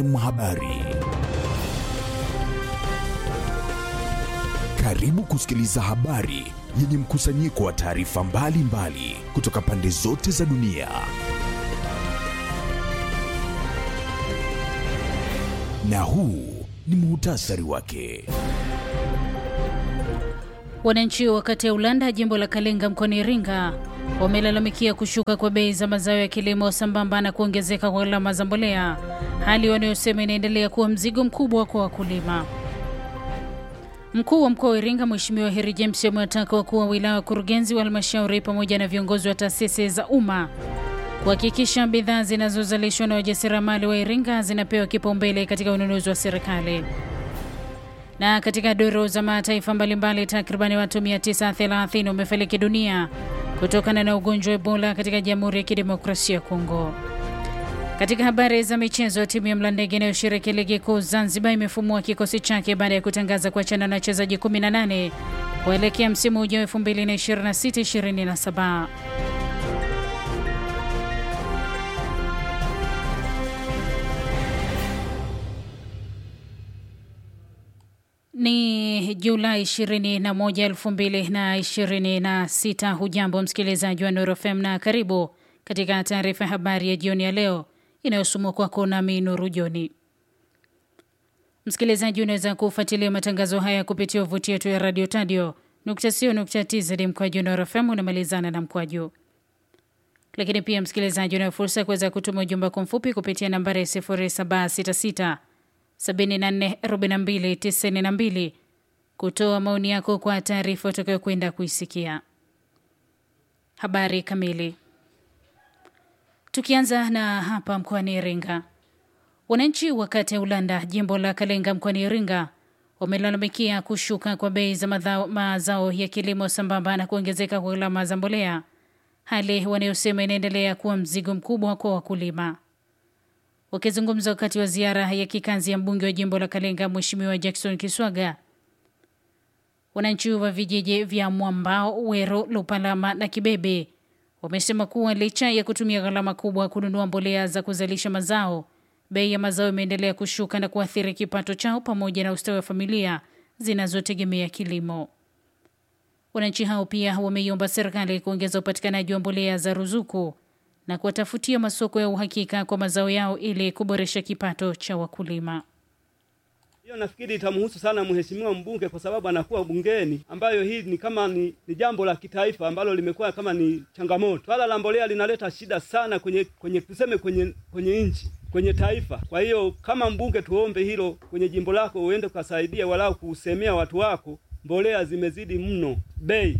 Habari. Karibu kusikiliza habari yenye mkusanyiko wa taarifa mbalimbali kutoka pande zote za dunia. Na huu ni muhtasari wake. Wananchi wa kata ya Ulanda, jimbo la Kalenga mkoani Iringa, wamelalamikia kushuka kwa bei za mazao ya kilimo sambamba na kuongezeka kwa gharama za mbolea, hali wanayosema inaendelea kuwa mzigo mkubwa kwa wakulima. Mkuu wa mkoa wa Iringa Mheshimiwa Heri James amewataka wakuu wa wilaya, wakurugenzi wa halmashauri pamoja na viongozi wa taasisi za umma kuhakikisha bidhaa zinazozalishwa na wajasiriamali wa Iringa zinapewa kipaumbele katika ununuzi wa serikali. Na katika duru za mataifa mbalimbali, takribani watu 930 wamefariki dunia kutokana na ugonjwa wa Ebola katika Jamhuri ya Kidemokrasia ya Kongo. Katika habari za michezo, timu ya Mlandege inayoshiriki ligi kuu Zanzibar imefumua kikosi chake baada ya kutangaza kuachana na wachezaji 18 kuelekea msimu ujao 2026-2027. Ni Julai 21, 2026. Hujambo msikilizaji wa Nuru FM na karibu katika taarifa ya habari ya jioni ya leo inayosomwa kwako nami Nuru Joni. Msikilizaji, unaweza kufuatilia matangazo haya kupitia wavuti yetu ya radio tadio tz mkwaju Nuru FM unamalizana na mkwaju. Lakini pia msikilizaji, unayo fursa ya kuweza kutuma ujumbe kwa mfupi kupitia nambari 0766 744292 kutoa maoni yako kwa taarifa utakayokwenda kuisikia. Habari kamili. Tukianza na hapa mkoani Iringa, wananchi wa kata ya Ulanda, jimbo la Kalenga mkoani Iringa, wamelalamikia kushuka kwa bei za mazao ya kilimo sambamba na kuongezeka kwa gharama za mbolea, hali wanayosema inaendelea kuwa mzigo mkubwa kwa wakulima. Wakizungumza wakati wa ziara ya kikazi ya mbunge wa jimbo la Kalenga Mheshimiwa Jackson Kiswaga, wananchi wa vijiji vya Mwambao, Wero, Lupalama na Kibebe wamesema kuwa licha ya kutumia gharama kubwa kununua mbolea za kuzalisha mazao, bei ya mazao imeendelea kushuka na kuathiri kipato chao pamoja na ustawi wa familia zinazotegemea kilimo. Wananchi hao pia wameiomba serikali kuongeza upatikanaji wa mbolea za ruzuku na kuwatafutia masoko ya uhakika kwa mazao yao ili kuboresha kipato cha wakulima. Hiyo nafikiri itamhusu sana mheshimiwa mbunge kwa sababu anakuwa bungeni, ambayo hii ni kama ni, ni jambo la kitaifa ambalo limekuwa kama ni changamoto. Swala la mbolea linaleta shida sana kwenye kwenye tuseme kwenye kwenye nchi kwenye taifa. Kwa hiyo kama mbunge, tuombe hilo kwenye jimbo lako, uende ukasaidia walau kusemea watu wako, mbolea zimezidi mno bei,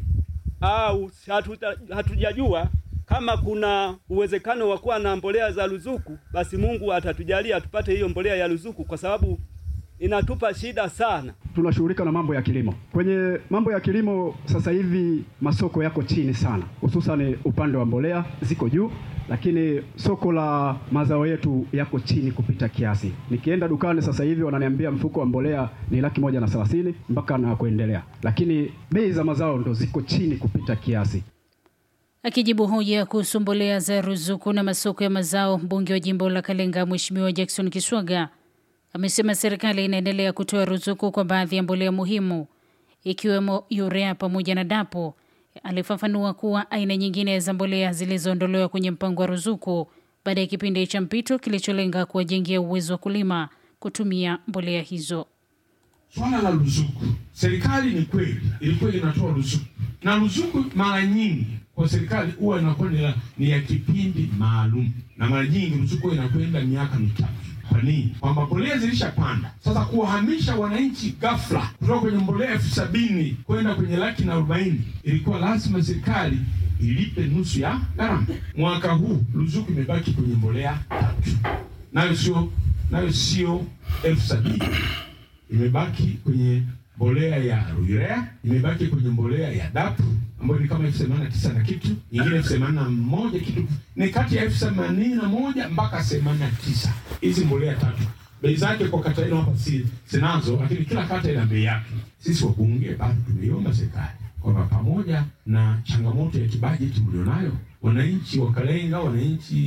au hatujajua kama kuna uwezekano wa kuwa na mbolea za ruzuku, basi Mungu atatujalia tupate hiyo mbolea ya ruzuku, kwa sababu inatupa shida sana. Tunashughulika na mambo ya kilimo. Kwenye mambo ya kilimo sasa hivi masoko yako chini sana, hususan upande wa mbolea ziko juu, lakini soko la mazao yetu yako chini kupita kiasi. Nikienda dukani sasa hivi wananiambia mfuko wa mbolea ni laki moja na thelathini mpaka na kuendelea, lakini bei za mazao ndo ziko chini kupita kiasi. Akijibu hoja kuhusu mbolea za ruzuku na masoko ya mazao, mbunge wa jimbo la Kalenga Mheshimiwa Jackson Kiswaga amesema serikali inaendelea kutoa ruzuku kwa baadhi ya mbolea muhimu ikiwemo urea pamoja na dapo. Alifafanua kuwa aina nyingine za mbolea zilizoondolewa kwenye mpango wa ruzuku baada ya kipindi cha mpito kilicholenga kuwajengea uwezo wa kulima kutumia mbolea hizo. Swala la ruzuku, serikali ni kweli ilikuwa inatoa ruzuku, na ruzuku mara nyingi kwa serikali huwa inakuwa ni ya kipindi maalum, na mara nyingi ruzuku inakwenda miaka mitatu. Kwa nini? Kwamba mbolea zilishapanda. Sasa kuwahamisha wananchi ghafla kutoka kwenye mbolea elfu sabini kwenda kwenye laki na arobaini ilikuwa lazima serikali ilipe nusu ya gharama. Mwaka huu ruzuku imebaki kwenye mbolea tatu, nayo sio nayo sio elfu sabini imebaki kwenye mbolea ya urea, imebaki kwenye mbolea ya dapu ambayo ni kama elfu themanini na tisa na kitu, nyingine elfu themanini na moja kitu, ni kati ya elfu themanini na moja mpaka themanini na tisa Hizi mbolea tatu bei zake kwa kata hilo hapa si sinazo, lakini kila kata ina bei yake. Sisi wabunge bado tumeiomba serikali kwamba pamoja na changamoto ya kibajeti mlionayo, wananchi wa Kalenga, wananchi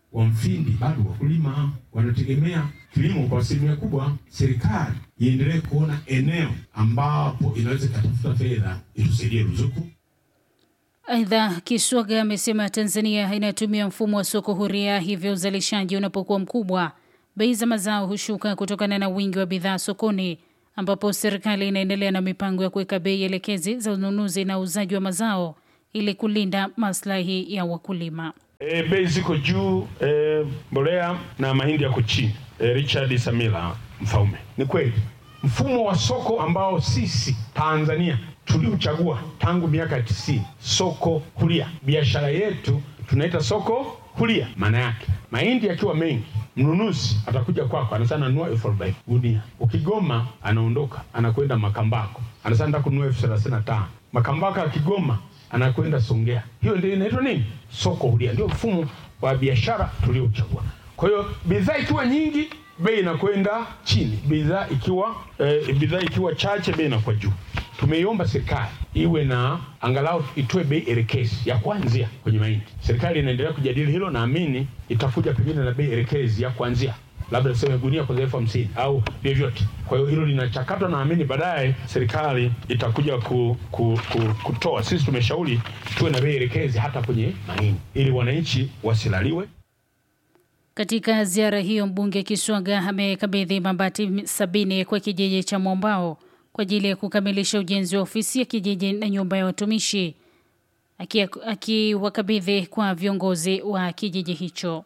wa Mfindi bado wakulima wanategemea kilimo kwa asilimia kubwa. Serikali iendelee kuona eneo ambapo inaweza ikatafuta fedha itusaidie ruzuku. Aidha, Kiswaga amesema Tanzania inatumia mfumo wa soko huria, hivyo uzalishaji unapokuwa mkubwa, bei za mazao hushuka kutokana na wingi wa bidhaa sokoni, ambapo serikali inaendelea na mipango ya kuweka bei elekezi za ununuzi na uuzaji wa mazao ili kulinda maslahi ya wakulima. E, bei ziko juu e, mbolea na mahindi yako chini. E, Richard Samila Mfaume. Ni kweli mfumo wa soko ambao sisi Tanzania tuliuchagua tangu miaka ya tisini, soko huria, biashara yetu tunaita soko huria. Maana yake mahindi yakiwa mengi, mnunuzi atakuja kwako, anasema nanunua elfu arobaini gunia. Ukigoma anaondoka anakwenda Makambako, anasema nataka kununua elfu thelathini na tano Makambako akigoma anakwenda Songea. Hiyo ndio inaitwa nini? Soko huria. Ndio mfumo wa biashara tuliochagua. Kwa hiyo bidhaa ikiwa nyingi, bei inakwenda chini, bidhaa ikiwa eh, bidhaa ikiwa chache, bei inakuwa juu. Tumeiomba serikali iwe na angalau itoe bei elekezi ya kuanzia kwenye mahindi. Serikali inaendelea kujadili hilo, naamini itakuja pengine na bei elekezi ya kuanzia labda tuseme gunia kwa elfu hamsini au vyovyote. Kwa hiyo hilo linachakatwa, naamini baadaye serikali itakuja ku, ku, ku, kutoa. Sisi tumeshauri tuwe na bei elekezi hata kwenye mahindi ili wananchi wasilaliwe. Katika ziara hiyo, mbunge Kiswaga amekabidhi mabati sabini kwa kijiji cha Mwambao kwa ajili ya kukamilisha ujenzi wa ofisi ya kijiji na nyumba ya watumishi, akiwakabidhi aki kwa viongozi wa kijiji hicho.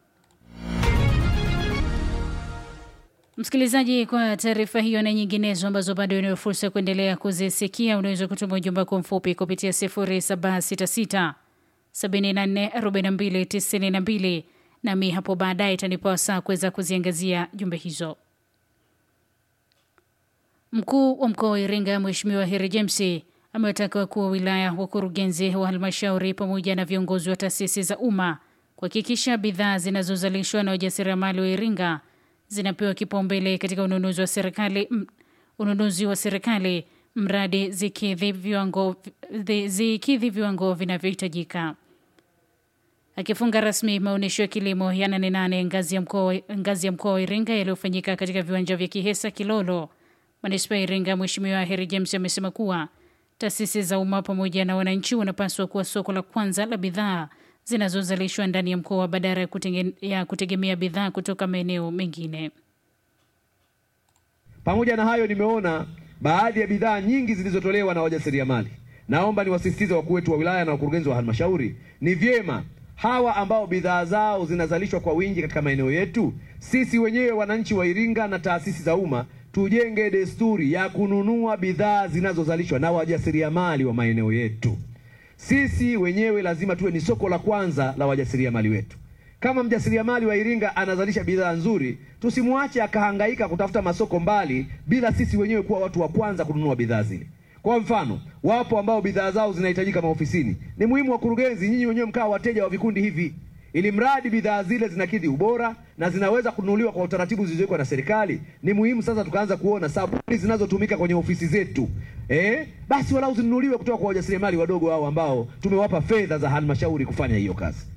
Msikilizaji, kwa taarifa hiyo na nyinginezo ambazo bado unayo fursa ya kuendelea kuzisikia, unaweza kutuma ujumbe wako mfupi kupitia 0766 744292 nami hapo baadaye itanipa wasaa kuweza kuziangazia jumbe hizo. Mkuu wa mkoa wa Iringa Mheshimiwa Heri James amewataka wakuu wa wilaya, wakurugenzi wa halmashauri pamoja na viongozi wa taasisi za umma kuhakikisha bidhaa zinazozalishwa na wajasiriamali wa Iringa zinapewa kipaumbele katika ununuzi wa serikali ununuzi wa serikali mradi zikidhi viwango, zikidhi viwango vinavyohitajika. Akifunga rasmi maonyesho ya kilimo ya nane nane ngazi ya mkoa ngazi ya mkoa wa Iringa yaliyofanyika katika viwanja vya Kihesa Kilolo, manispaa ya Iringa, Mheshimiwa Heri James amesema kuwa taasisi za umma pamoja na wananchi wanapaswa kuwa soko la kwanza la bidhaa zinazozalishwa ndani ya mkoa badala ya, kutenge, ya kutegemea bidhaa kutoka maeneo mengine. Pamoja na hayo, nimeona baadhi ya bidhaa nyingi zilizotolewa na wajasiriamali. Naomba niwasisitize wakuu wetu wa wilaya na wakurugenzi wa halmashauri, ni vyema hawa ambao bidhaa zao zinazalishwa kwa wingi katika maeneo yetu, sisi wenyewe wananchi wa Iringa na taasisi za umma tujenge desturi ya kununua bidhaa zinazozalishwa na wajasiriamali wa maeneo yetu. Sisi wenyewe lazima tuwe ni soko la kwanza la wajasiriamali wetu. Kama mjasiriamali wa Iringa anazalisha bidhaa nzuri, tusimwache akahangaika kutafuta masoko mbali bila sisi wenyewe kuwa watu wa kwanza kununua bidhaa zile. Kwa mfano, wapo ambao bidhaa zao zinahitajika maofisini. Ni muhimu wakurugenzi, nyinyi wenyewe mkawa wateja wa vikundi hivi, ili mradi bidhaa zile zinakidhi ubora na zinaweza kununuliwa kwa utaratibu zilizowekwa na serikali. Ni muhimu sasa tukaanza kuona sabuni zinazotumika kwenye ofisi zetu eh, basi walau zinunuliwe kutoka kwa wajasiriamali wadogo hao ambao tumewapa fedha za halmashauri kufanya hiyo kazi.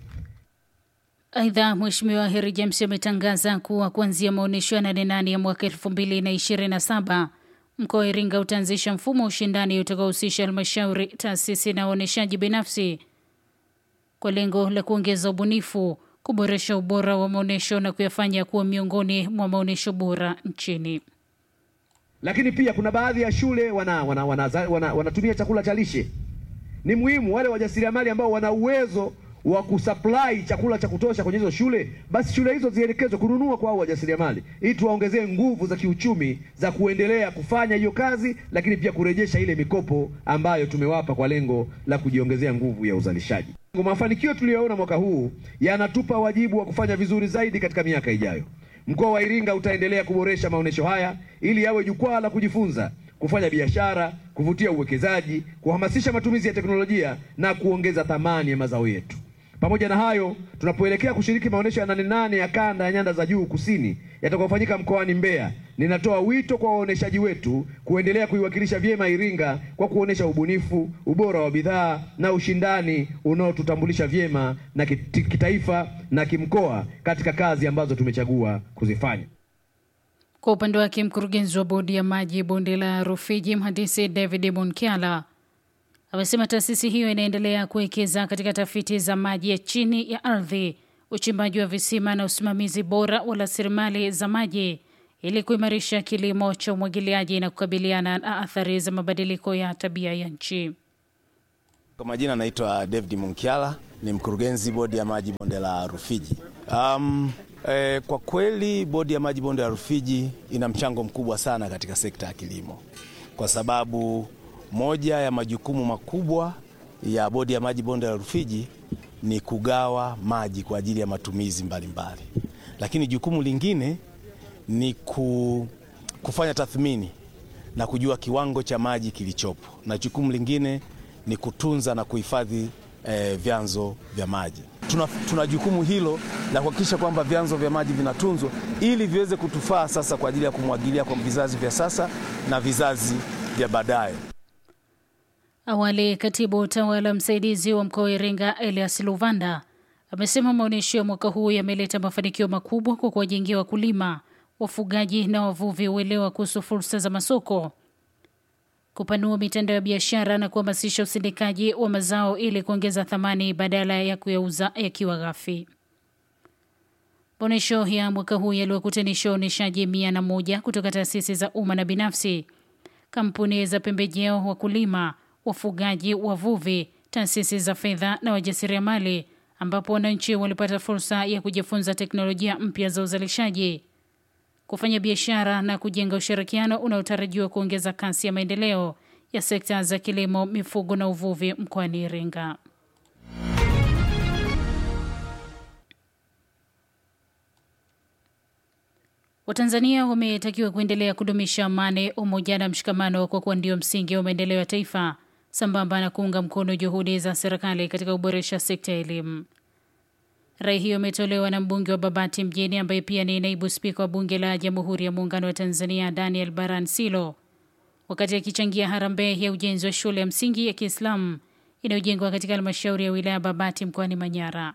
Aidha, Mheshimiwa Heri James ametangaza kuwa kuanzia maonyesho ya nane nane ya mwaka elfu mbili na ishirini na saba mkoa wa Iringa utaanzisha mfumo wa ushindani utakaohusisha halmashauri, taasisi na waonyeshaji binafsi kwa lengo la kuongeza ubunifu, kuboresha ubora wa maonyesho na kuyafanya kuwa miongoni mwa maonyesho bora nchini. Lakini pia kuna baadhi ya shule wana, wana, wana, wana, wanatumia chakula cha lishe. Ni muhimu wale wajasiriamali ambao wana uwezo wa kusupply chakula cha kutosha kwenye hizo shule, basi shule hizo zielekezwe kununua kwa hao wajasiriamali, ili tuwaongezee nguvu za kiuchumi za kuendelea kufanya hiyo kazi, lakini pia kurejesha ile mikopo ambayo tumewapa kwa lengo la kujiongezea nguvu ya uzalishaji. Mafanikio tuliyoona mwaka huu yanatupa wajibu wa kufanya vizuri zaidi katika miaka ijayo. Mkoa wa Iringa utaendelea kuboresha maonyesho haya ili yawe jukwaa la kujifunza, kufanya biashara, kuvutia uwekezaji, kuhamasisha matumizi ya teknolojia na kuongeza thamani ya mazao yetu. Pamoja na hayo, tunapoelekea kushiriki maonyesho ya nane nane ya kanda ya nyanda za juu kusini yatakayofanyika mkoani Mbeya, ninatoa wito kwa waoneshaji wetu kuendelea kuiwakilisha vyema Iringa kwa kuonesha ubunifu, ubora wa bidhaa na ushindani unaotutambulisha vyema na kiti- kitaifa na kimkoa katika kazi ambazo tumechagua kuzifanya. Kwa upande wake mkurugenzi wa bodi ya maji bonde la Rufiji, mhandisi David Munkiala amesema taasisi hiyo inaendelea kuwekeza katika tafiti za maji ya chini ya ardhi, uchimbaji wa visima na usimamizi bora wa rasilimali za maji ili kuimarisha kilimo cha umwagiliaji na kukabiliana na athari za mabadiliko ya tabia ya nchi. Kwa majina naitwa David Munkiala, ni mkurugenzi bodi ya maji bonde la Rufiji. Um, eh, kwa kweli bodi ya maji bonde la Rufiji ina mchango mkubwa sana katika sekta ya kilimo, kwa sababu moja ya majukumu makubwa ya bodi ya maji bonde la Rufiji ni kugawa maji kwa ajili ya matumizi mbalimbali mbali. Lakini jukumu lingine ni ku, kufanya tathmini na kujua kiwango cha maji kilichopo, na jukumu lingine ni kutunza na kuhifadhi eh, vyanzo vya maji. Tuna, tuna jukumu hilo la kuhakikisha kwamba vyanzo vya maji vinatunzwa ili viweze kutufaa sasa kwa ajili ya kumwagilia kwa vizazi vya sasa na vizazi vya baadaye. Awali, katibu utawala msaidizi wa mkoa wa Iringa Elias Luvanda amesema maonyesho ya mwaka huu yameleta mafanikio makubwa kwa kuwajengea wakulima, wafugaji na wavuvi uelewa kuhusu fursa za masoko, kupanua mitandao ya biashara na kuhamasisha usindikaji wa mazao ili kuongeza thamani badala ya kuyauza yakiwa ghafi. Maonyesho ya mwaka huu yaliwakutanisha waonyeshaji mia na moja kutoka taasisi za umma na binafsi, kampuni za pembejeo, wakulima, wafugaji, wavuvi, taasisi za fedha na wajasiriamali, ambapo wananchi walipata fursa ya kujifunza teknolojia mpya za uzalishaji, kufanya biashara na kujenga ushirikiano unaotarajiwa kuongeza kasi ya maendeleo ya sekta za kilimo, mifugo na uvuvi mkoani Iringa. Watanzania wametakiwa kuendelea kudumisha amani, umoja na mshikamano kwa kuwa ndio msingi wa maendeleo ya taifa, sambamba na kuunga mkono juhudi za serikali katika kuboresha sekta ya elimu. Rai hiyo imetolewa na mbunge wa Babati mjini ambaye pia ni naibu spika wa bunge la Jamhuri ya Muungano wa Tanzania Daniel Baran Silo wakati akichangia harambee ya ujenzi wa shule ya msingi ya Kiislamu inayojengwa katika halmashauri ya wilaya Babati mkoani Manyara.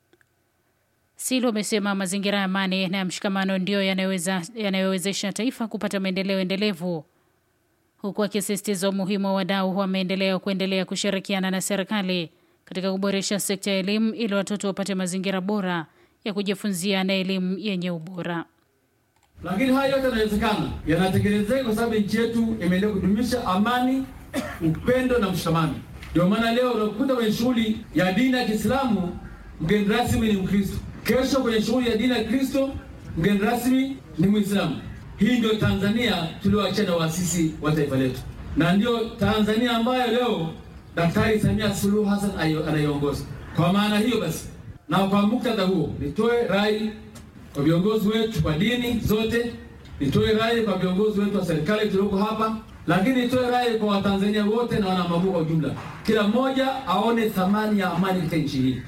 Silo amesema mazingira ya amani na ya mshikamano ndiyo yanayowezesha taifa kupata maendeleo endelevu, huku akisisitiza umuhimu wa wadau wa maendeleo kuendelea kushirikiana na serikali katika kuboresha sekta ya elimu ili watoto wapate mazingira bora ya kujifunzia na elimu yenye ubora. Lakini haya yote yanawezekana, yanatekelezeka kwa sababu nchi yetu imeendelea kudumisha amani, upendo na mshikamano. Ndio maana leo unakuta kwenye shughuli ya dini ya Kiislamu mgeni rasmi ni Mkristo, kesho kwenye shughuli ya dini ya Kristo mgeni rasmi ni Mwislamu. Hii ndio Tanzania tulioachia na waasisi wa taifa letu, na ndio Tanzania ambayo leo Daktari Samia Suluhu Hassan anaiongoza. Kwa maana hiyo basi, na kwa muktadha huo, nitoe rai kwa viongozi wetu wa dini zote, nitoe rai kwa viongozi wetu wa serikali tulioko hapa, lakini nitoe rai kwa Watanzania wote na wanamaguu kwa ujumla, kila mmoja aone thamani ya amani katika nchi hii.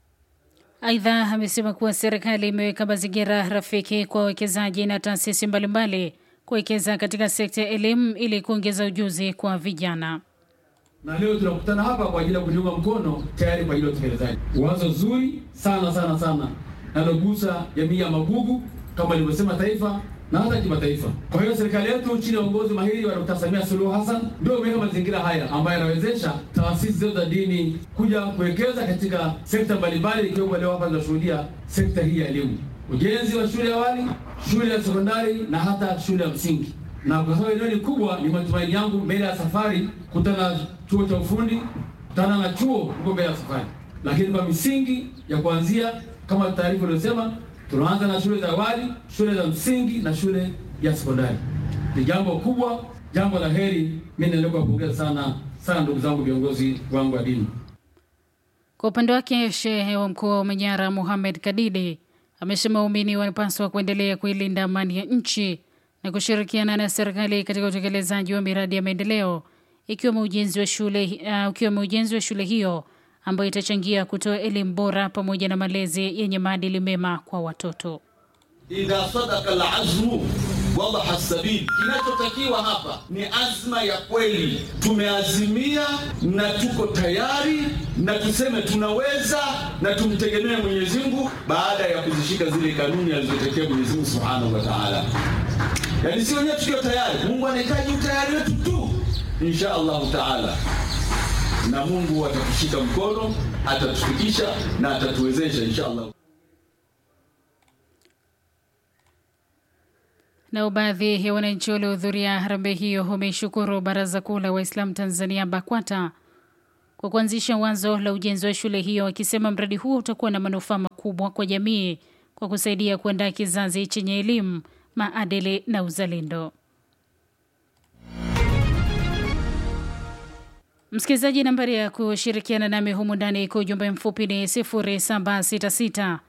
Aidha, amesema kuwa serikali imeweka mazingira rafiki kwa wawekezaji na taasisi mbalimbali kuwekeza katika sekta ya elimu ili kuongeza ujuzi kwa vijana na leo tunakutana hapa kwa ajili ya kujiunga mkono tayari kwa ajili ya utekelezaji. Wazo zuri sana sana sana nalogusa jamii ya Magugu kama ilivyosema taifa na hata kimataifa. Kwa hiyo serikali yetu chini ya uongozi mahiri wa Dkt. Samia Suluhu Hassan ndio imeweka mazingira haya ambayo yanawezesha taasisi zetu za dini kuja kuwekeza katika sekta mbalimbali, ikiwemo leo hapa tunashuhudia sekta hii ya elimu, ujenzi wa shule ya awali, shule ya sekondari na hata shule ya msingi na kwa sababu eneo ni kubwa, ni matumaini yangu mbele ya safari kutana na chuo cha ufundi, kutana na chuo huko mbele ya safari. Lakini kwa misingi ya kuanzia, kama taarifa iliyosema, tunaanza na shule za awali, shule za msingi na shule ya sekondari. Ni jambo kubwa, jambo la heri. Mimi naendelea kuwapongeza sana sana ndugu zangu viongozi wangu wa dini. Kwa upande wake, shehe wa mkoa wa Manyara Mohamed Kadidi amesema waumini wanapaswa kuendelea kuilinda amani ya nchi na kushirikiana na serikali katika utekelezaji wa miradi ya maendeleo ikiwemo ujenzi wa shule uh, ukiwemo ujenzi wa shule hiyo ambayo itachangia kutoa elimu bora pamoja na malezi yenye maadili mema kwa watoto. idha sadaka alazmu wadaha sabil. Kinachotakiwa hapa ni azma ya kweli. Tumeazimia na tuko tayari, na tuseme tunaweza, na tumtegemee Mwenyezi Mungu baada ya kuzishika zile kanuni alizotekea Mwenyezi Mungu Subhanahu wa Ta'ala. Yaani si wenyewe tukiwa tayari, Mungu anahitaji utayari wetu tu, insha Allahu Taala, na Mungu atatushika mkono, atatufikisha na atatuwezesha insha Allah. Nao baadhi ya wananchi waliohudhuria harambee hiyo wameshukuru Baraza Kuu la Waislamu Tanzania BAKWATA kwa kuanzisha wazo la ujenzi wa shule hiyo, wakisema mradi huo utakuwa na manufaa makubwa kwa jamii kwa kusaidia kuandaa kizazi chenye elimu, maadili na uzalendo. Msikilizaji, nambari ya kushirikiana nami humu ndani kwa ujumbe mfupi ni 0766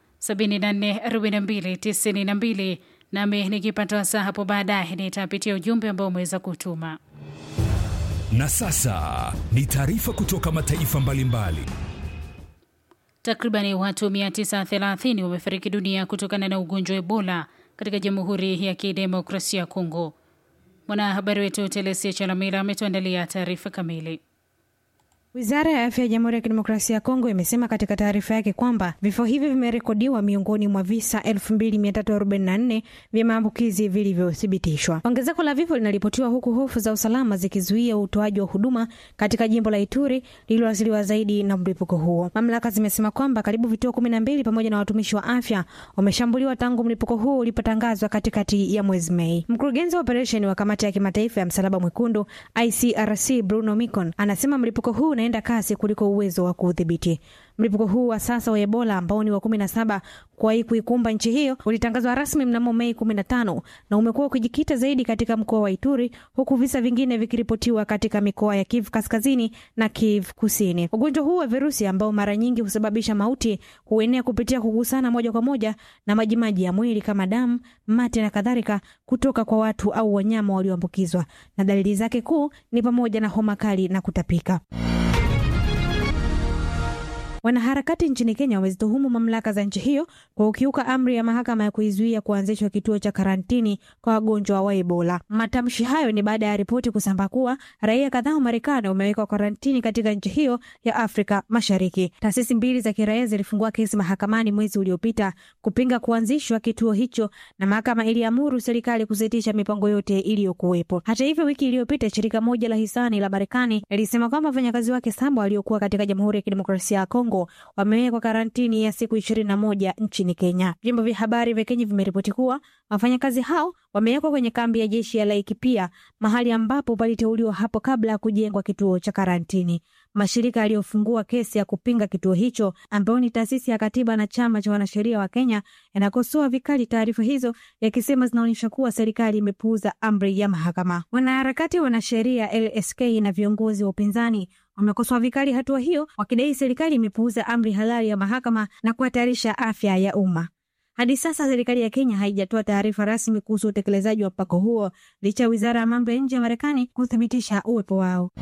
744292 nami nikipata wasaa hapo baadaye nitapitia ujumbe ambao umeweza kutuma. Na sasa ni taarifa kutoka mataifa mbalimbali. Takribani watu 930 wamefariki dunia kutokana na ugonjwa wa Ebola katika Jamhuri ya Kidemokrasia ya Kongo. Mwanahabari wetu Telesia Chalamila ametuandalia taarifa kamili. Wizara ya afya ya Jamhuri ya Kidemokrasia ya Kongo imesema katika taarifa yake kwamba vifo hivi vimerekodiwa miongoni mwa visa 2344 vya maambukizi vilivyothibitishwa. Ongezeko la vifo linaripotiwa huku hofu za usalama zikizuia utoaji wa huduma katika jimbo la Ituri lililoathiriwa zaidi na mlipuko huo. Mamlaka zimesema kwamba karibu vituo kumi na mbili pamoja na watumishi wa afya wameshambuliwa tangu mlipuko huo ulipotangazwa katikati ya mwezi Mei. Mkurugenzi wa operesheni wa Kamati ya Kimataifa ya Msalaba Mwekundu ICRC Bruno Micon anasema mlipuko huu unaenda kasi kuliko uwezo wa kuudhibiti. Mlipuko huu wa sasa wa Ebola ambao ni wa kumi na saba kuwahi kuikumba nchi hiyo ulitangazwa rasmi mnamo Mei kumi na tano na umekuwa ukijikita zaidi katika mkoa wa Ituri huku visa vingine vikiripotiwa katika mikoa ya Kivu kaskazini na Kivu kusini. Ugonjwa huu wa virusi ambao mara nyingi husababisha mauti huenea kupitia kugusana moja kwa moja na majimaji ya mwili kama damu, mate na kadhalika kutoka kwa watu au wanyama walioambukizwa, na dalili zake kuu ni pamoja na homa kali na kutapika. Wanaharakati nchini Kenya wamezituhumu mamlaka za nchi hiyo kwa kukiuka amri ya mahakama ya kuizuia kuanzishwa kituo cha karantini kwa wagonjwa wa Ebola. Matamshi hayo ni baada ya ripoti kusambaa kuwa raia kadhaa wa Marekani wamewekwa karantini katika nchi hiyo ya Afrika Mashariki. Taasisi mbili za kiraia zilifungua kesi mahakamani mwezi uliopita kupinga kuanzishwa kituo hicho, na mahakama iliamuru serikali kusitisha mipango yote iliyokuwepo. Hata hivyo, wiki iliyopita shirika moja la hisani la Marekani lilisema kwamba wafanyakazi wake saba waliokuwa katika Jamhuri ya Kidemokrasia ya Kongo wamewekwa karantini ya siku ishirini na moja nchini Kenya. Vyombo vya habari vya Kenya vimeripoti kuwa wafanyakazi hao wamewekwa kwenye kambi ya jeshi ya Laikipia, mahali ambapo paliteuliwa hapo kabla ya kujengwa kituo cha karantini. Mashirika yaliyofungua kesi ya kupinga kituo hicho, ambayo ni taasisi ya katiba na chama cha wanasheria wa Kenya, yanakosoa vikali taarifa hizo, yakisema zinaonyesha kuwa serikali imepuuza amri ya mahakama. Wanaharakati wa wanasheria LSK na viongozi wa upinzani wamekosoa vikali hatua hiyo, wakidai serikali imepuuza amri halali ya mahakama na kuhatarisha afya ya umma. Hadi sasa serikali ya Kenya haijatoa taarifa rasmi kuhusu utekelezaji wa mpango huo licha ya wizara ya mambo ya nje ya Marekani kuthibitisha uwepo wao.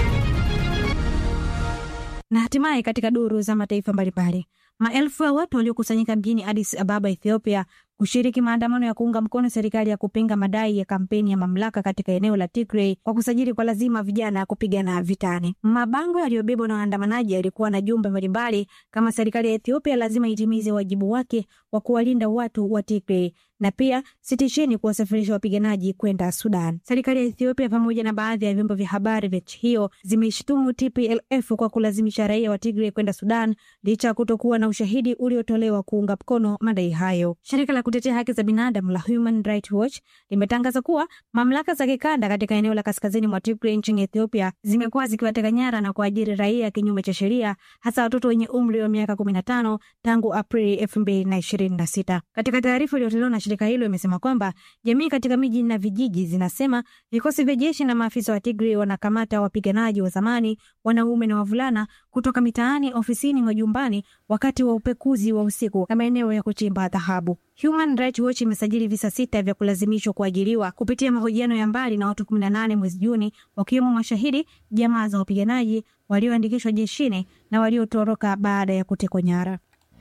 Na hatimaye katika duru za mataifa mbalimbali, maelfu ya watu waliokusanyika mjini Addis Ababa, Ethiopia, kushiriki maandamano ya kuunga mkono serikali ya kupinga madai ya kampeni ya mamlaka katika eneo la Tigray kwa kusajili kwa lazima vijana kupigana vitani. Mabango yaliyobebwa na waandamanaji yalikuwa na jumbe mbalimbali kama serikali ya Ethiopia lazima itimize wajibu wake wa kuwalinda watu wa Tigray na pia sitisheni kuwasafirisha wapiganaji kwenda Sudan. Serikali ya Ethiopia pamoja na baadhi ya vyombo vya habari vya nchi hiyo zimeishtumu TPLF kwa kulazimisha raia wa Tigray kwenda Sudan licha ya kutokuwa na ushahidi uliotolewa kuunga mkono madai hayo. Shirika la kutetea haki za binadamu la Human Rights Watch limetangaza kuwa mamlaka za kikanda katika eneo la kaskazini mwa Tigray nchini Ethiopia zimekuwa zikiwateka nyara na kuajiri raia kinyume cha sheria, hasa watoto wenye umri wa miaka kumi na tano tangu Aprili elfu mbili na ishirini na sita. Katika taarifa iliyotolewa na shirika hilo imesema kwamba jamii katika miji na vijiji zinasema vikosi vya jeshi na maafisa wa Tigray wanakamata wapiganaji wa zamani, wanaume na wavulana kutoka mitaani, ofisini, majumbani wakati wa upekuzi wa usiku na maeneo ya kuchimba dhahabu. Human Rights Watch imesajili visa sita vya kulazimishwa kuajiriwa kupitia mahojiano ya mbali na watu 18 mwezi Juni, wakiwemo mashahidi, jamaa za wapiganaji walioandikishwa jeshini na waliotoroka baada ya kutekwa nyara.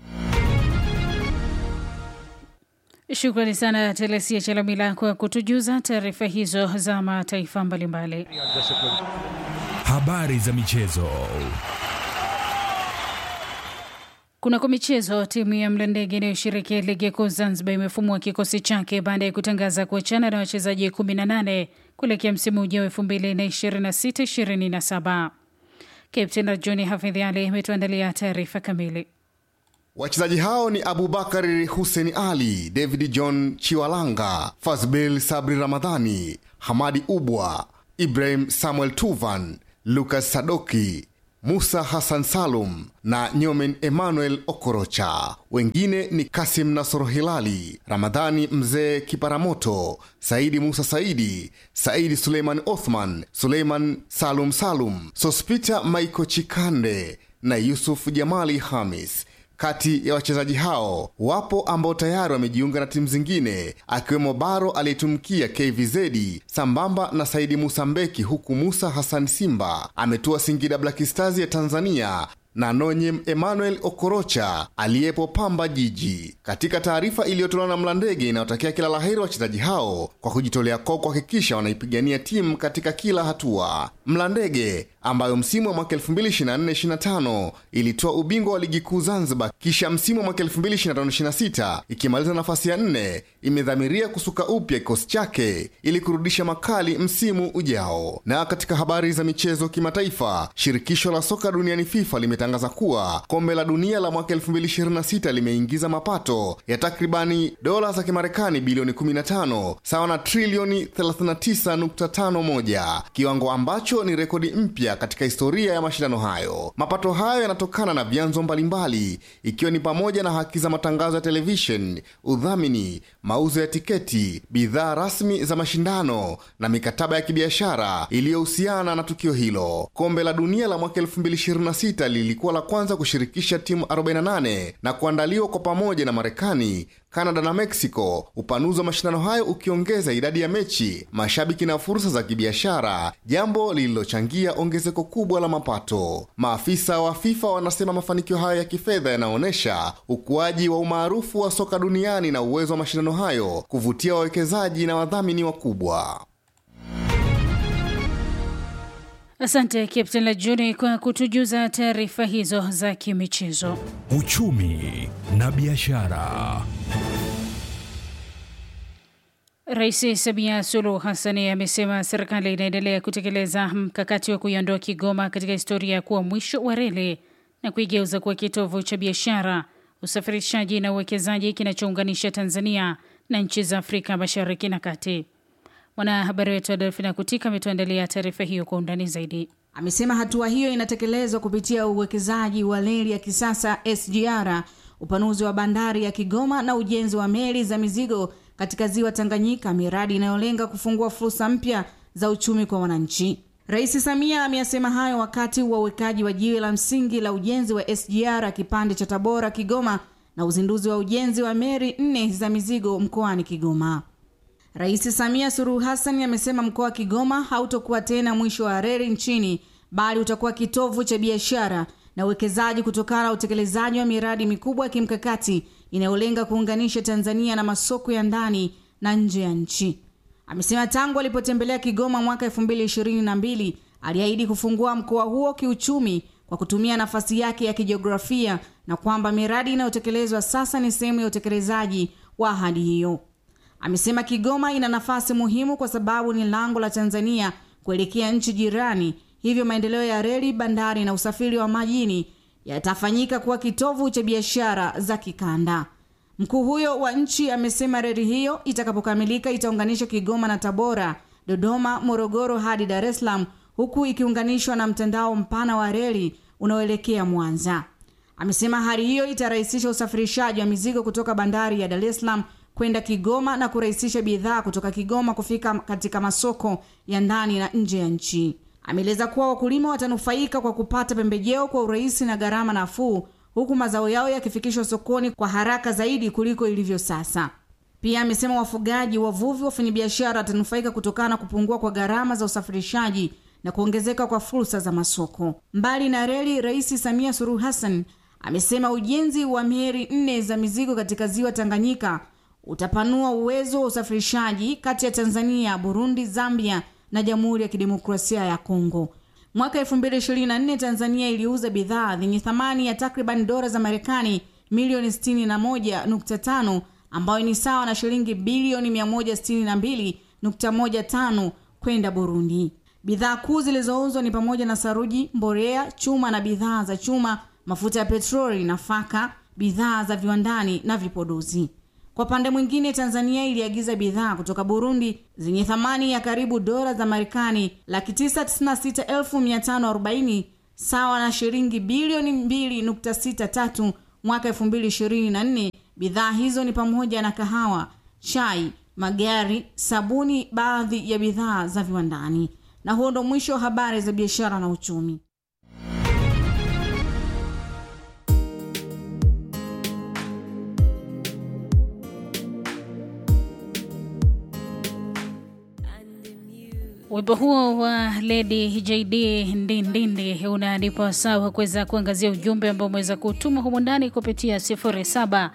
Shukrani sana Telesia Chalamila kwa kutujuza taarifa hizo za mataifa mbalimbali. Habari za michezo. Kunako michezo, timu ya Mlandege inayoshiriki ligi kuu Zanzibar imefumua kikosi chake baada ya kutangaza kuachana na wachezaji 18 kuelekea msimu ujao 2026/27. Kapteni John Hafidh Ali ametuandalia taarifa kamili. Wachezaji hao ni Abubakar Hussein Ali, David John Chiwalanga, Fazbil Sabri Ramadhani, Hamadi Ubwa, Ibrahim Samuel Tuvan, Lucas Sadoki, Musa Hassan Salum na Nyomen Emmanuel Okorocha. Wengine ni Kasim Nasoro Hilali, Ramadhani Mzee Kiparamoto, Saidi Musa Saidi, Saidi Suleiman Othman, Suleiman Salum Salum, Sospita Maiko Chikande na Yusuf Jamali Hamis. Kati ya wachezaji hao wapo ambao tayari wamejiunga na timu zingine akiwemo Baro aliyetumikia KVZ sambamba na Saidi Musa Mbeki, huku Musa Hassan Simba ametua Singida Black Stars ya Tanzania na Nonyem Emmanuel Okorocha aliyepo Pamba Jiji. Katika taarifa iliyotolewa na Mlandege inayotakia kila laheri wachezaji hao kwa kujitolea kwao kuhakikisha wanaipigania timu katika kila hatua. Mlandege ambayo msimu wa mwaka 2024-25 ilitoa ubingwa wa ligi kuu Zanzibar, kisha msimu wa mwaka 2025-26 ikimaliza nafasi ya nne, imedhamiria kusuka upya kikosi chake ili kurudisha makali msimu ujao. Na katika habari za michezo kimataifa, shirikisho la soka duniani FIFA limetangaza kuwa kombe la dunia la mwaka 2026 limeingiza mapato ya takribani dola za Kimarekani bilioni 15 sawa na trilioni 39.51, kiwango ambacho ni rekodi mpya katika historia ya mashindano hayo. Mapato hayo yanatokana na vyanzo mbalimbali, ikiwa ni pamoja na haki za matangazo ya televishen, udhamini, mauzo ya tiketi, bidhaa rasmi za mashindano na mikataba ya kibiashara iliyohusiana na tukio hilo. Kombe la dunia la mwaka 2026 lilikuwa la kwanza kushirikisha timu 48 na kuandaliwa kwa pamoja na Marekani, Kanada na Meksiko, upanuzi wa mashindano hayo ukiongeza idadi ya mechi, mashabiki na fursa za kibiashara, jambo lililochangia ongezeko kubwa la mapato. Maafisa wa FIFA wanasema mafanikio hayo ya kifedha yanaonyesha ukuaji wa umaarufu wa soka duniani na uwezo wa mashindano hayo kuvutia wawekezaji na wadhamini wakubwa. Asante Captain Lajuni kwa kutujuza taarifa hizo za kimichezo. Uchumi na biashara. Rais Samia Suluhu Hassani amesema serikali inaendelea kutekeleza mkakati wa kuiondoa Kigoma katika historia ya kuwa mwisho wa reli na kuigeuza kuwa kitovu cha biashara, usafirishaji na uwekezaji kinachounganisha Tanzania na nchi za Afrika Mashariki na Kati. Mwanahabari wetu Adelfina Kutika ametuandalia taarifa hiyo kwa undani zaidi. Amesema hatua hiyo inatekelezwa kupitia uwekezaji wa reli ya kisasa SGR, upanuzi wa bandari ya Kigoma na ujenzi wa meli za mizigo katika ziwa Tanganyika, miradi inayolenga kufungua fursa mpya za uchumi kwa wananchi. Rais Samia ameyasema hayo wakati wa uwekaji wa jiwe la msingi la ujenzi wa SGR kipande cha Tabora Kigoma na uzinduzi wa ujenzi wa meli nne za mizigo mkoani Kigoma. Rais Samia Suluhu Hassan amesema mkoa wa Kigoma hautokuwa tena mwisho wa reli nchini bali utakuwa kitovu cha biashara na uwekezaji kutokana na utekelezaji wa miradi mikubwa ya kimkakati inayolenga kuunganisha Tanzania na masoko ya ndani na nje ya nchi. Amesema tangu alipotembelea Kigoma mwaka 2022 aliahidi kufungua mkoa huo kiuchumi kwa kutumia nafasi yake ya kijiografia na kwamba miradi inayotekelezwa sasa ni sehemu ya utekelezaji wa ahadi hiyo. Amesema Kigoma ina nafasi muhimu kwa sababu ni lango la Tanzania kuelekea nchi jirani, hivyo maendeleo ya reli, bandari na usafiri wa majini yatafanyika kuwa kitovu cha biashara za kikanda. Mkuu huyo wa nchi amesema reli hiyo itakapokamilika itaunganisha Kigoma na Tabora, Dodoma, Morogoro hadi Dar es Salaam, huku ikiunganishwa na mtandao mpana wa reli unaoelekea Mwanza. Amesema hali hiyo itarahisisha usafirishaji wa mizigo kutoka bandari ya Dar es Salaam kwenda Kigoma na kurahisisha bidhaa kutoka Kigoma kufika katika masoko ya ndani na nje ya nchi. ameeleza kuwa wakulima watanufaika kwa kupata pembejeo kwa urahisi na gharama nafuu huku mazao yao yakifikishwa sokoni kwa haraka zaidi kuliko ilivyo sasa. Pia amesema wafugaji, wavuvi, wafanyabiashara watanufaika kutokana na kupungua kwa gharama za usafirishaji na kuongezeka kwa fursa za masoko. Mbali na reli, Rais Samia Suluhu Hassan amesema ujenzi wa meli nne za mizigo katika ziwa Tanganyika utapanua uwezo wa usafirishaji kati ya Tanzania, Burundi, Zambia na Jamhuri ya Kidemokrasia ya Kongo. Mwaka 2024 Tanzania iliuza bidhaa zenye thamani ya takriban dola za Marekani milioni 61.5 ambayo ni sawa na shilingi bilioni 162.15 kwenda Burundi. Bidhaa kuu zilizouzwa ni pamoja na saruji, mbolea, chuma na bidhaa za chuma, mafuta ya petroli, nafaka, bidhaa za viwandani na vipodozi. Kwa pande mwingine, Tanzania iliagiza bidhaa kutoka Burundi zenye thamani ya karibu dola za Marekani laki tisa tisini na sita elfu mia tano arobaini sawa na shilingi bilioni mbili nukta sita tatu mwaka elfu mbili ishirini na nne. Bidhaa hizo ni pamoja na kahawa, chai, magari, sabuni, baadhi ya bidhaa za viwandani. Na huo ndo mwisho wa habari za biashara na uchumi. Wimbo huo wa Lady JD Ndindindi unanipa sawa kuweza kuangazia ujumbe ambao umeweza kutuma humu ndani kupitia 07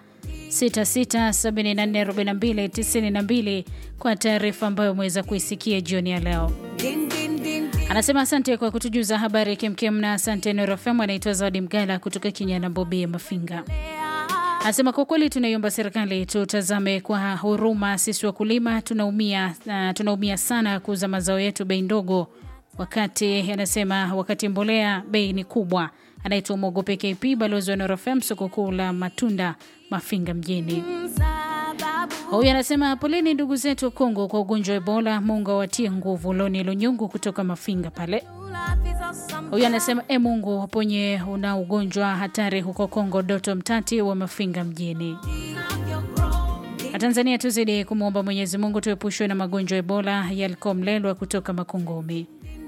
66744292 kwa taarifa ambayo umeweza kuisikia jioni ya leo. Anasema asante kwa kutujuza habari kemkem, na asante Norofem. Anaitwa Zawadi Mgala kutoka Kinyana Bobi ya Mafinga. Anasema kwa kweli tunaiomba serikali tutazame kwa huruma, sisi wakulima tunaumia, uh, tunaumia sana kuuza mazao yetu bei ndogo, wakati anasema wakati mbolea bei ni kubwa. Anaitwa Mogope KP, balozi wa Norofem, soko kuu la matunda Mafinga mjini. Huyu anasema poleni ndugu zetu wa Kongo kwa ugonjwa wa Ebola, Mungu awatie nguvu. Loni Lunyungu kutoka Mafinga pale. Huyu anasema e, Mungu waponye una ugonjwa hatari huko Kongo. Doto Mtati wa Mafinga mjini. Na Tanzania tuzidi kumwomba Mwenyezi Mungu tuepushwe na magonjwa ya Ebola. Yalko Mlelwa kutoka Makongumi.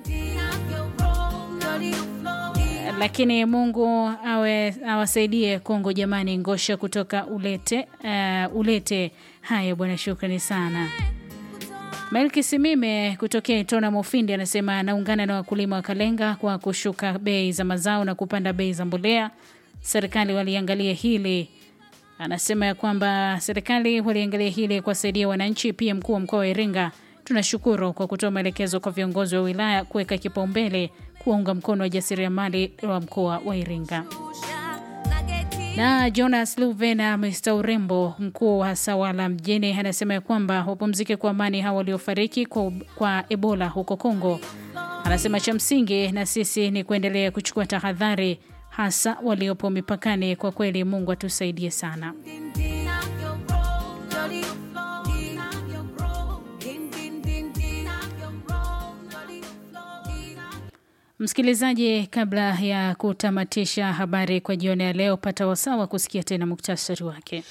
Lakini Mungu awe awasaidie Kongo jamani. Ngosha kutoka Ulete, uh, Ulete. Haya bwana, shukrani sana. Melki Simime kutokea Itona Mofindi anasema anaungana na wakulima wa Kalenga kwa kushuka bei za mazao na kupanda bei za mbolea. Serikali waliangalia hili, anasema ya kwamba serikali waliangalia hili kuwasaidia wananchi. Pia mkuu wa mkoa wa Iringa, tunashukuru kwa kutoa maelekezo kwa viongozi wa wilaya kuweka kipaumbele kuwaunga mkono wajasiriamali wa mkoa wa Iringa na Jonas Luvena Mr Urembo, mkuu wa Sawala mjini, anasema ya kwamba wapumzike kwa amani hawa waliofariki kwa, kwa Ebola huko Kongo. Anasema cha msingi na sisi ni kuendelea kuchukua tahadhari, hasa waliopo mipakani. Kwa kweli, Mungu atusaidie sana. Msikilizaji, kabla ya kutamatisha habari kwa jioni ya leo, pata wasawa kusikia tena muktasari wake.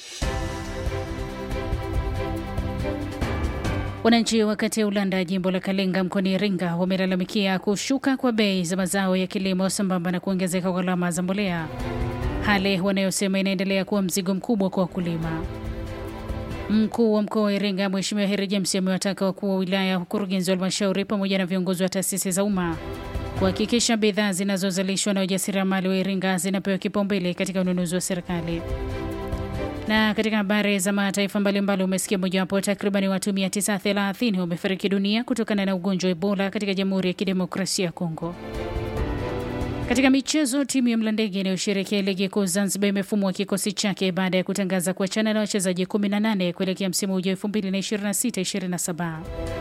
Wananchi wa kata ya Ulanda, jimbo la Kalenga, mkoani Iringa, wamelalamikia kushuka kwa bei za mazao ya kilimo sambamba na kuongezeka kwa gharama za mbolea, hali wanayosema inaendelea kuwa mzigo mkubwa kwa wakulima. Mkuu wa mkoa wa Iringa Mheshimiwa Heri James amewataka wakuu wa wilaya, ukurugenzi wa halmashauri pamoja na viongozi wa taasisi za umma kuhakikisha bidhaa zinazozalishwa na wajasiriamali wa Iringa zinapewa kipaumbele katika ununuzi wa serikali. Na katika habari za mataifa mbalimbali, umesikia mojawapo, takribani watu 930 wamefariki dunia kutokana na ugonjwa wa Ebola katika Jamhuri ya Kidemokrasia ya Kongo. Katika michezo, timu ya Mlandege inayoshirikia ligi kuu Zanzibar imefumua kikosi chake baada ya kutangaza kuachana na wachezaji 18 kuelekea msimu ujao 2026/27.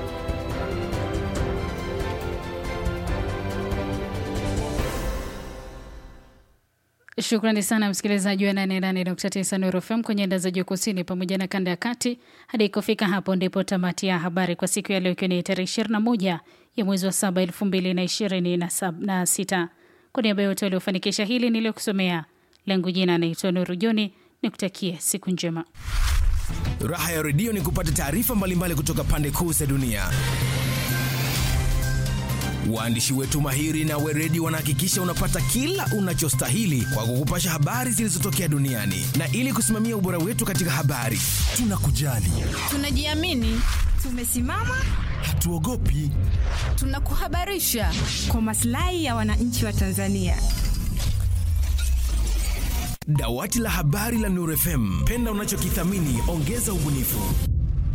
Shukrani sana msikilizaji wa 88.9 Nuru FM kwenye anda za juu kusini pamoja na kanda ya kati. Hadi kufika hapo ndipo tamati ya habari kwa siku ya leo, ikiwa ni tarehe 21 ya mwezi wa 7 2026. Kwa niaba yote waliofanikisha hili niliyokusomea, langu jina anaitwa Nuru Joni, nikutakie siku njema. Raha ya redio ni kupata taarifa mbalimbali kutoka pande kuu za dunia Waandishi wetu mahiri na weredi wanahakikisha unapata kila unachostahili kwa kukupasha habari zilizotokea duniani, na ili kusimamia ubora wetu katika habari, tunakujali, Tunajiamini, tumesimama, hatuogopi. tunakuhabarisha kwa maslahi ya wananchi wa Tanzania. Dawati la habari la Nuru FM, penda unachokithamini, ongeza ubunifu.